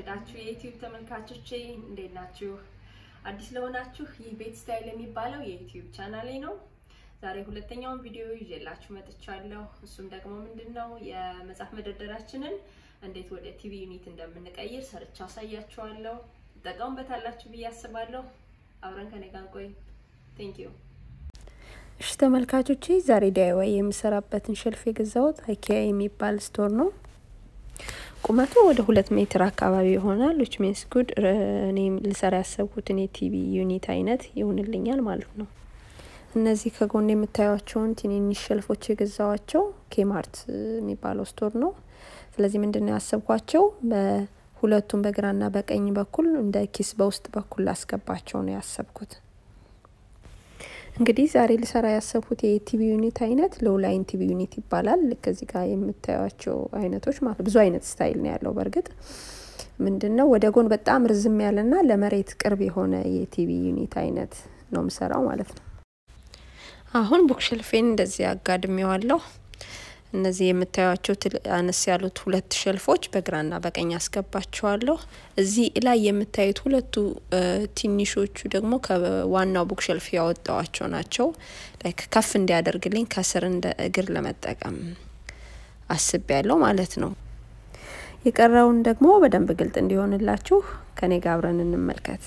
የተወደዳችሁ የዩቲዩብ ተመልካቾቼ እንዴት ናችሁ? አዲስ ለሆናችሁ ይህ ቤት ስታይል የሚባለው የዩቲዩብ ቻናሌ ነው። ዛሬ ሁለተኛውን ቪዲዮ ይዤላችሁ መጥቻለሁ። እሱም ደግሞ ምንድን ነው የመጽሐፍ መደርደሪያችንን እንዴት ወደ ቲቪ ዩኒት እንደምንቀይር ሰርቻ አሳያችኋለሁ። ትጠቀሙበታላችሁ ብዬ አስባለሁ። አብረን ከኔ ጋር ቆይ። ቴንክ ዩ። እሺ ተመልካቾቼ ዛሬ ዲአይዋይ የምሰራበትን ሸልፍ የገዛሁት አይኪያ የሚባል ስቶር ነው። ቁመቱ ወደ ሁለት ሜትር አካባቢ ይሆናል። ዊች ሚንስ ጉድ እኔ ልሰራ ያሰብኩትን የቲቪ ዩኒት አይነት ይሆንልኛል ማለት ነው። እነዚህ ከጎን የምታዩቸውን ትንንሽ ሸልፎች የገዛዋቸው ኬማርት የሚባለው ስቶር ነው። ስለዚህ ምንድን ነው ያሰብኳቸው በሁለቱም በግራና በቀኝ በኩል እንደ ኪስ በውስጥ በኩል ላስገባቸው ነው ያሰብኩት። እንግዲህ ዛሬ ልሰራ ያሰብኩት የቲቪ ዩኒት አይነት ሎው ላይን ቲቪ ዩኒት ይባላል። ልክ እዚህ ጋር የምታዩቸው አይነቶች ማለት ብዙ አይነት ስታይል ነው ያለው። በእርግጥ ምንድን ነው ወደ ጎን በጣም ርዝም ያለና ለመሬት ቅርብ የሆነ የቲቪ ዩኒት አይነት ነው የምሰራው ማለት ነው። አሁን ቡክሸልፌን እንደዚህ አጋድሜዋለሁ። እነዚህ የምታዩቸው አነስ ያሉት ሁለት ሸልፎች በግራና በቀኝ አስገባቸዋለሁ። እዚህ ላይ የምታዩት ሁለቱ ትንሾቹ ደግሞ ከዋናው ቡክ ሸልፍ ያወጣዋቸው ናቸው። ላይክ ከፍ እንዲያደርግልኝ ከስር እንደ እግር ለመጠቀም አስቤ ያለው ማለት ነው። የቀረውን ደግሞ በደንብ ግልጥ እንዲሆንላችሁ ከኔ ጋር አብረን እንመልከት።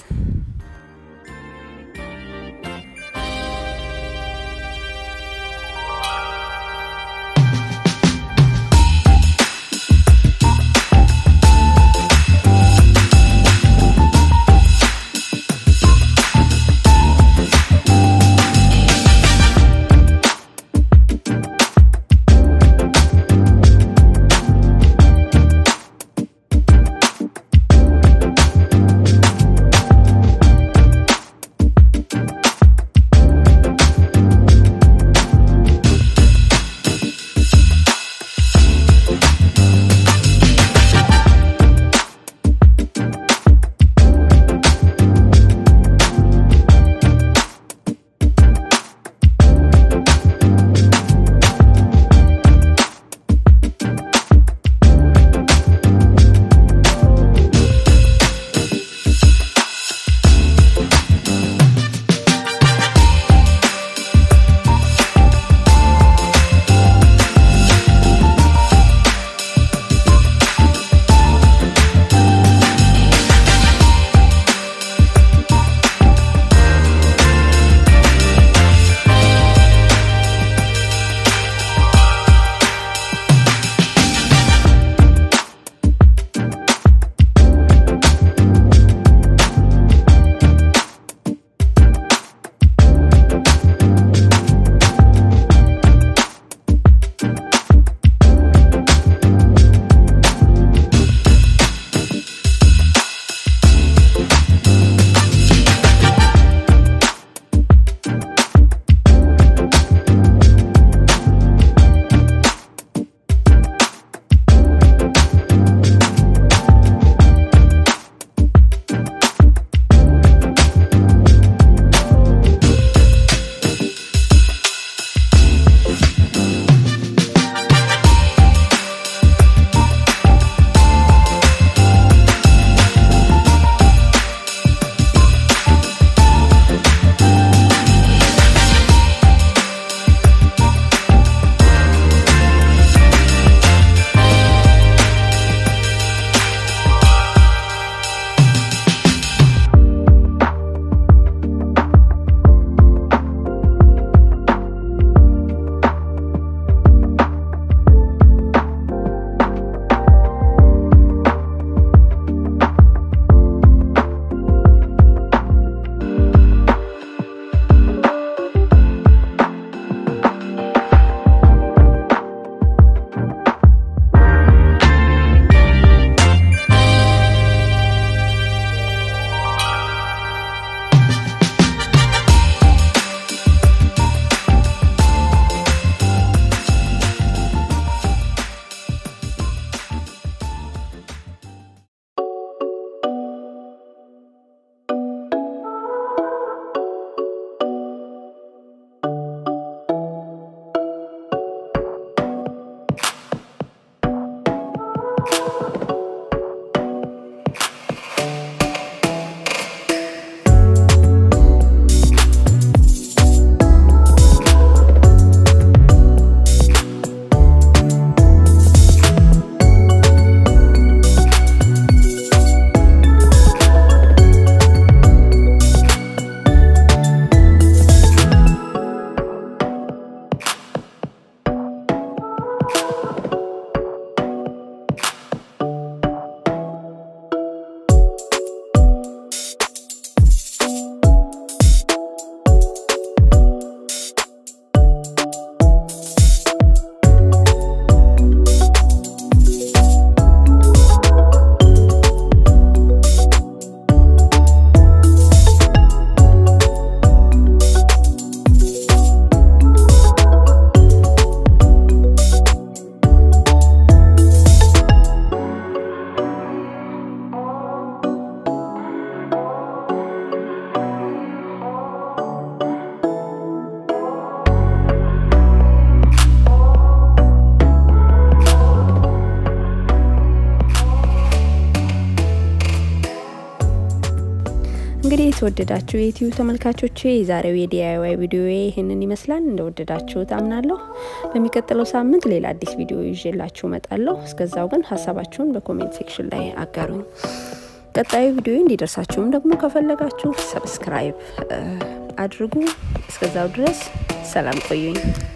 የተወደዳችሁ የዩቲዩብ ተመልካቾቼ የዛሬው የዲአይዋይ ቪዲዮ ይህንን ይመስላል። እንደወደዳችሁ ታምናለሁ። በሚቀጥለው ሳምንት ሌላ አዲስ ቪዲዮ ይዤላችሁ እመጣለሁ። እስከዛው ግን ሀሳባችሁን በኮሜንት ሴክሽን ላይ አጋሩኝ። ቀጣዩ ቪዲዮ እንዲደርሳችሁም ደግሞ ከፈለጋችሁ ሰብስክራይብ አድርጉ። እስከዛው ድረስ ሰላም ቆዩኝ።